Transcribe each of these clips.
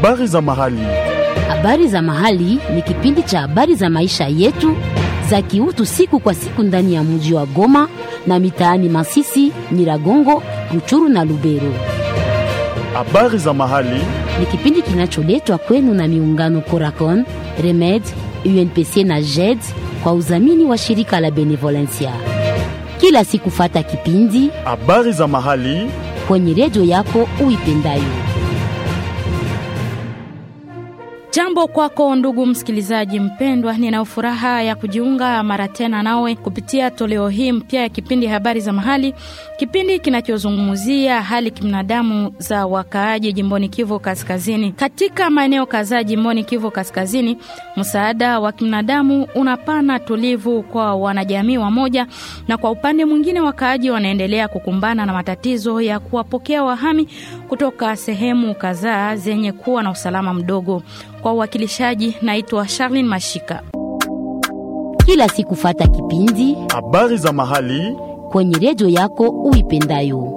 Habari za mahali. Habari za mahali ni kipindi cha habari za maisha yetu za kiutu siku kwa siku ndani ya mji wa Goma na mitaani Masisi, Nyiragongo, Ruchuru na Lubero. Habari za mahali. Ni kipindi kinacholetwa kwenu na miungano Coracon, Remed, UNPC na JED kwa udhamini wa shirika la Benevolencia. Kila siku fata kipindi Habari za mahali. kwenye redio yako uipendayo. Jambo kwako ndugu msikilizaji mpendwa, nina furaha ya kujiunga mara tena nawe kupitia toleo hii mpya ya kipindi habari za mahali, kipindi kinachozungumzia hali kibinadamu za wakaaji jimboni Kivu Kaskazini. Katika maeneo kadhaa jimboni Kivu Kaskazini, msaada wa kibinadamu unapana tulivu kwa wanajamii wamoja, na kwa upande mwingine wakaaji wanaendelea kukumbana na matatizo ya kuwapokea wahami kutoka sehemu kadhaa zenye kuwa na usalama mdogo. Kwa uwakilishaji, naitwa Charlene Mashika. Kila siku fata kipindi Habari za mahali. kwenye redio yako uipendayo.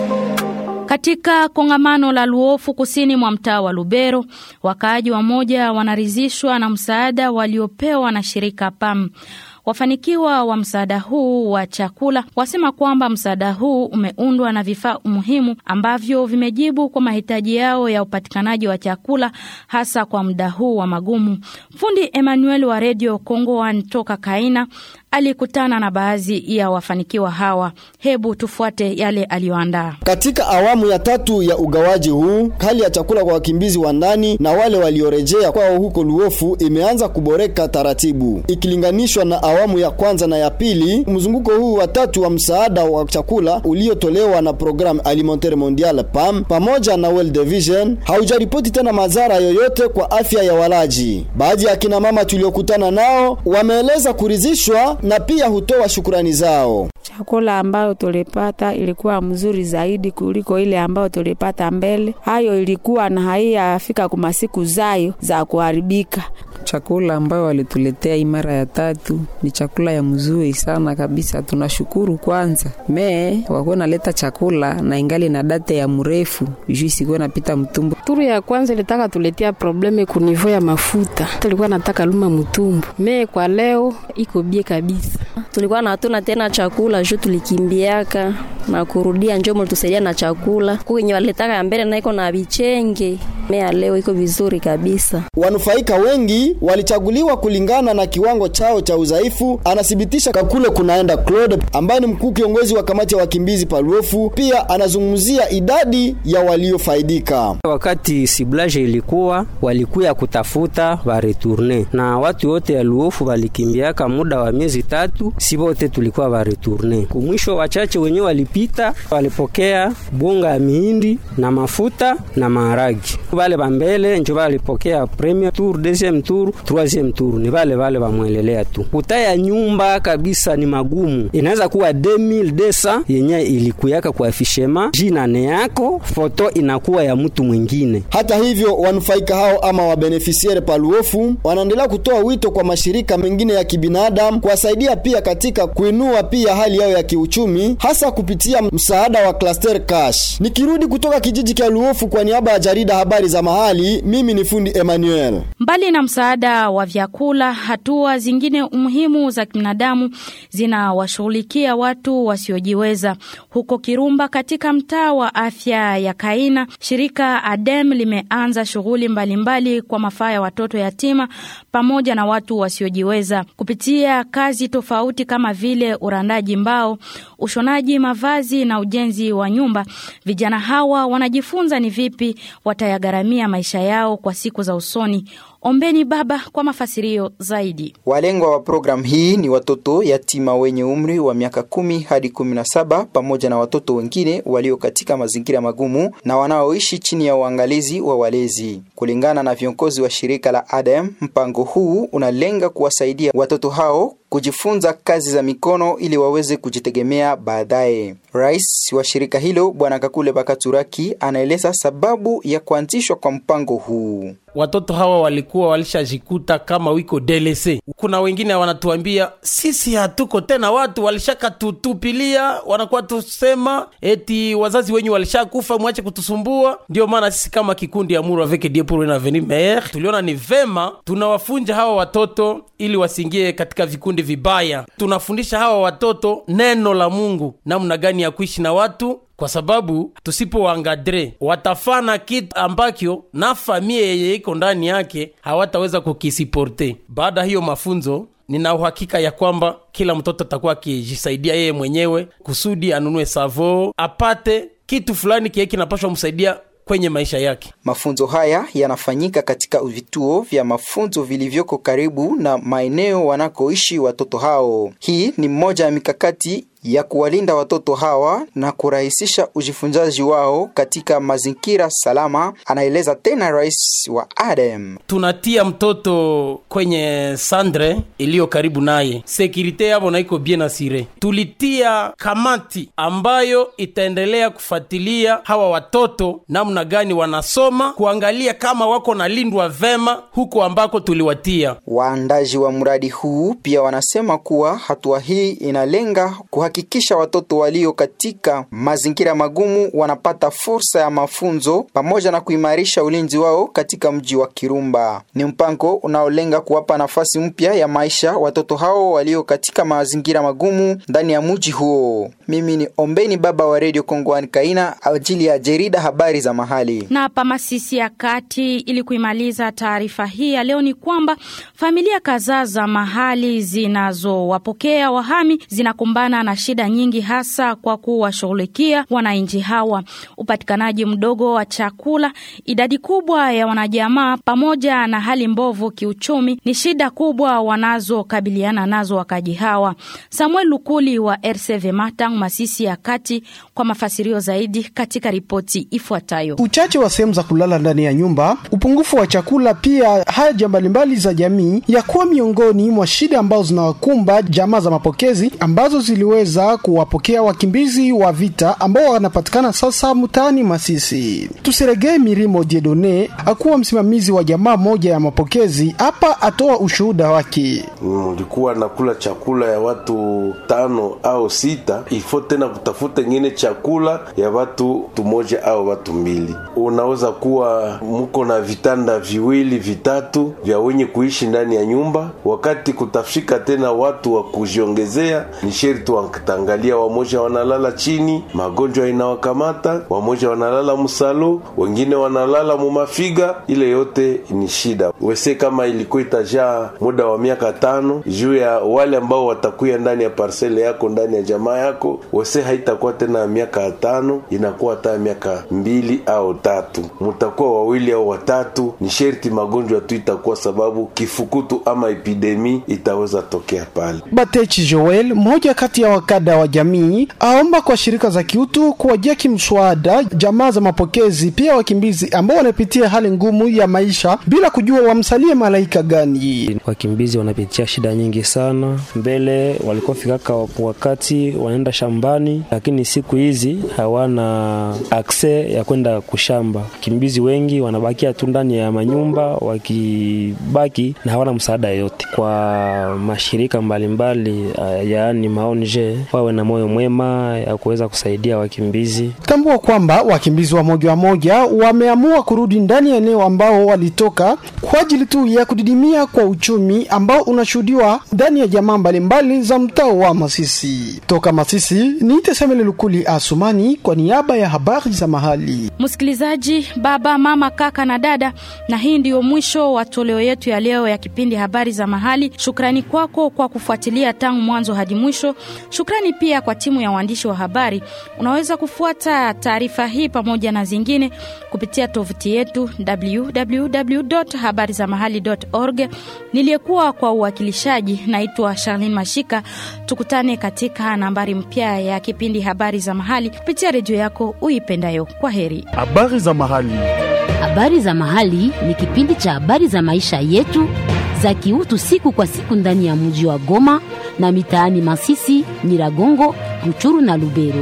Katika kongamano la Luofu kusini mwa mtaa wa Lubero, wakaaji wamoja wanaridhishwa na msaada waliopewa na shirika PAM. Wafanikiwa wa msaada huu wa chakula wasema kwamba msaada huu umeundwa na vifaa muhimu ambavyo vimejibu kwa mahitaji yao ya upatikanaji wa chakula hasa kwa muda huu wa magumu. Fundi Emmanuel wa Radio Kongo One toka Kaina alikutana na baadhi ya wafanikiwa hawa. Hebu tufuate yale aliyoandaa. Katika awamu ya tatu ya ugawaji huu, hali ya chakula kwa wakimbizi wa ndani na wale waliorejea kwao huko Luofu imeanza kuboreka taratibu ikilinganishwa na awamu ya kwanza na ya pili. Mzunguko huu wa tatu wa msaada wa chakula uliotolewa na Programme Alimentaire Mondiale PAM pamoja na World Vision haujaripoti tena madhara yoyote kwa afya ya walaji. Baadhi ya kina mama tuliokutana nao wameeleza kuridhishwa na pia hutoa shukurani zao. Chakula ambayo tulipata ilikuwa mzuri zaidi kuliko ile ambayo tulipata mbele. Hayo ilikuwa na haiyafika kwa masiku zayo za kuharibika. Chakula ambayo walituletea hii mara ya tatu ni chakula ya mzuri sana kabisa, tunashukuru kwanza. Me wakuwa naleta chakula na ingali na date ya mrefu juu isikuwa napita mtumbu. Turu ya kwanza ilitaka tuletea probleme kunivo ya mafuta, tulikuwa nataka luma mtumbu. Me kwa leo iko bie kabisa. tulikuwa na hatuna tena chakula juu tulikimbiaka na kurudia, njo mlitusaidia na chakula kukenye walitaka ya mbele na iko na vichenge. Mea leo iko vizuri kabisa. Wanufaika wengi walichaguliwa kulingana na kiwango chao cha udhaifu, anathibitisha Kakule kunaenda Claude ambaye ni mkuu kiongozi wa kamati ya wakimbizi Paluofu. Pia anazungumzia idadi ya waliofaidika. Wakati siblage ilikuwa walikuya kutafuta bareturne na watu wote ya Luofu walikimbiaka muda wa miezi tatu, si wote tulikuwa bareturne. Kumwisho wachache wenyewe walipita, walipokea bunga ya mihindi na mafuta na maharagi. Wale bambele njo walipokea premier tour, deuxième tour, troisième tour, ni wale wale wamwelelea tu. Kutaya nyumba kabisa ni magumu, inaweza kuwa 2200 yenye ilikuyaka kwa afishema jina ne yako, foto inakuwa ya mtu mwingine. Hata hivyo, wanufaika hao ama wabenefisiere Paluofu wanaendelea kutoa wito kwa mashirika mengine ya kibinadamu kuwasaidia pia katika kuinua pia hali yao ya kiuchumi, hasa kupitia msaada wa Cluster Cash. Nikirudi kutoka kijiji cha Luofu kwa niaba ya jarida habari za mahali, mimi ni fundi Emmanuel. Mbali na msaada wa vyakula, hatua zingine muhimu za kibinadamu zinawashughulikia watu wasiojiweza. Huko Kirumba, katika mtaa wa afya ya Kaina, shirika ADEM limeanza shughuli mbalimbali kwa mafaa ya watoto yatima pamoja na watu wasiojiweza kupitia kazi tofauti kama vile urandaji mbao, ushonaji mavazi na ujenzi wa nyumba. Vijana hawa wanajifunza ni vipi watayagharamia maisha yao kwa siku za usoni. Ombeni Baba kwa mafasirio zaidi. Walengwa wa programu hii ni watoto yatima wenye umri wa miaka kumi hadi kumi na saba pamoja na watoto wengine walio katika mazingira magumu na wanaoishi chini ya uangalizi wa walezi. Kulingana na viongozi wa shirika la ADEM, mpango huu unalenga kuwasaidia watoto hao kujifunza kazi za mikono ili waweze kujitegemea baadaye. Rais wa shirika hilo Bwana Kakule Bakaturaki anaeleza sababu ya kuanzishwa kwa mpango huu. watoto hawa walikuwa walishajikuta kama wiko DLC. Kuna wengine wanatuambia sisi hatuko tena, watu walishakatutupilia, wanakuwa tusema eti wazazi wenyu walishakufa, mwache kutusumbua. Ndio maana sisi kama kikundi ya Muru avec Dieu pour un avenir meilleur tuliona ni vema tunawafunja hawa watoto ili wasiingie katika vikundi vibaya. Tunafundisha hawa watoto neno la Mungu, namna gani ya kuishi na watu kwa sababu tusipowangadre watafana kitu ambacho na familia yenye iko ndani yake hawataweza kukisiporte. Baada hiyo mafunzo, nina uhakika ya kwamba kila mtoto atakuwa akijisaidia yeye mwenyewe kusudi anunue savo, apate kitu fulani kie kinapashwa msaidia kwenye maisha yake. Mafunzo haya yanafanyika katika vituo vya mafunzo vilivyoko karibu na maeneo wanakoishi watoto hao. Hii ni mmoja ya mikakati ya kuwalinda watoto hawa na kurahisisha ujifunzaji wao katika mazingira salama, anaeleza tena rais wa ADEM. Tunatia mtoto kwenye sandre iliyo karibu naye, sekirite yavo naiko bien asire. Tulitia kamati ambayo itaendelea kufuatilia hawa watoto namna gani wanasoma, kuangalia kama wako nalindwa vema huko ambako tuliwatia. Waandaji wa mradi huu pia wanasema kuwa hatua hii inalenga kuhakikisha watoto walio katika mazingira magumu wanapata fursa ya mafunzo pamoja na kuimarisha ulinzi wao katika mji wa Kirumba. Ni mpango unaolenga kuwapa nafasi mpya ya maisha watoto hao walio katika mazingira magumu ndani ya mji huo. Mimi ni Ombeni Baba wa Radio Kongowani Kaina ajili ya jarida habari za mahali. Na hapa Masisi ya Kati, ili kuimaliza taarifa hii ya leo, ni kwamba familia kadhaa za mahali zinazowapokea wahami zinakumbana na shida nyingi, hasa kwa kuwashughulikia wananchi hawa, upatikanaji mdogo wa chakula, idadi kubwa ya wanajamaa, pamoja na hali mbovu kiuchumi, ni shida kubwa wanazokabiliana nazo wakaji hawa. Samuel Lukuli wa RCV Matang, Masisi ya Kati, kwa mafasirio zaidi katika ripoti ifuatayo. Uchache wa sehemu za kulala ndani ya nyumba, upungufu wa chakula, pia haja mbalimbali za jamii ya kuwa miongoni mwa shida ambazo zinawakumba jamaa za mapokezi ambazo ziliweza kuwapokea wakimbizi wa vita ambao wanapatikana sasa mtaani Masisi. Tusiregee Mirimo Diedone akuwa msimamizi wa jamaa moja ya mapokezi hapa, atoa ushuhuda wake. Mlikuwa nakula chakula ya watu tano au sita, ifo tena kutafuta ingine chakula ya watu tumoja au watu mbili. Unaweza kuwa muko na vitanda viwili vitatu vya wenye kuishi ndani ya nyumba, wakati kutafika tena watu wa kujiongezea, ni sherti wakitangalia, wamoja wanalala chini, magonjwa inawakamata, wamoja wanalala msalo, wengine wanalala mumafiga. Ile yote ni shida wese, kama ilikuwa itajaa muda wa miaka tano juu ya wale ambao watakuya ndani ya parsele yako ndani ya jamaa yako, wese haitakuwa tena miaka tano, inakuwa hata miaka mbili au tatu, mutakuwa wawili au watatu. Ni sherti magonjwa tu itakuwa sababu kifukutu ama epidemi itaweza tokea pale. Batechi Joel, mmoja kati ya wakada wa jamii, aomba kwa shirika za kiutu kuwajia kimswada jamaa za mapokezi, pia wakimbizi ambao wanapitia hali ngumu ya maisha bila kujua wamsalie malaika gani. Wakimbizi wanapitia shida nyingi sana. Mbele walikuwa fikaka wakati wanaenda shambani, lakini siku hizi hawana akse ya kwenda kushamba. Wakimbizi wengi wanabakia tu ndani ya manyumba, wakibaki na hawana msaada yoyote. Kwa mashirika mbalimbali mbali, yaani maonje wawe na moyo mwema ya kuweza kusaidia wakimbizi. Tambua kwamba wakimbizi wa moja wa moja wameamua kurudi ndani ya eneo ambao walitoka kwa ajili tu ya kudidimia kwa uchumi ambao unashuhudiwa ndani ya jamaa mbalimbali za mtaa wa Masisi. Toka Masisi ni Tesemele Lukuli Asumani kwa niaba ya habari za mahali. Msikilizaji, baba, mama, kaka na dada, na hii ndiyo mwisho wa toleo yetu ya leo ya kipindi habari za mahali. Shukrani kwako kwa kufuatilia tangu mwanzo hadi mwisho. Shukrani pia kwa timu ya waandishi wa habari. Unaweza kufuata taarifa hii pamoja na zingine kupitia tovuti yetu www.habarizamahali.org. Niliyekuwa kwa uwakilishaji naitwa Charlene Mashika. Tukutane katika nambari mpya ya kipindi habari za mahali kupitia redio yako uipendayo. Kwa heri. Habari za mahali. Habari za mahali ni kipindi cha habari za maisha yetu za kiutu siku kwa siku ndani ya mji wa Goma na mitaani Masisi, Nyiragongo, Ruchuru na Lubero.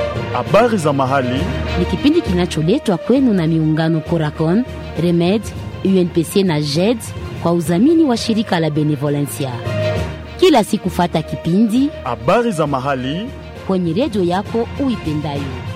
Habari za mahali ni kipindi kinacholetwa kwenu na miungano Coracon, Remed, UNPC na JED kwa udhamini wa shirika la Benevolencia. Kila siku fata kipindi habari za mahali kwenye redio yako uipendayo.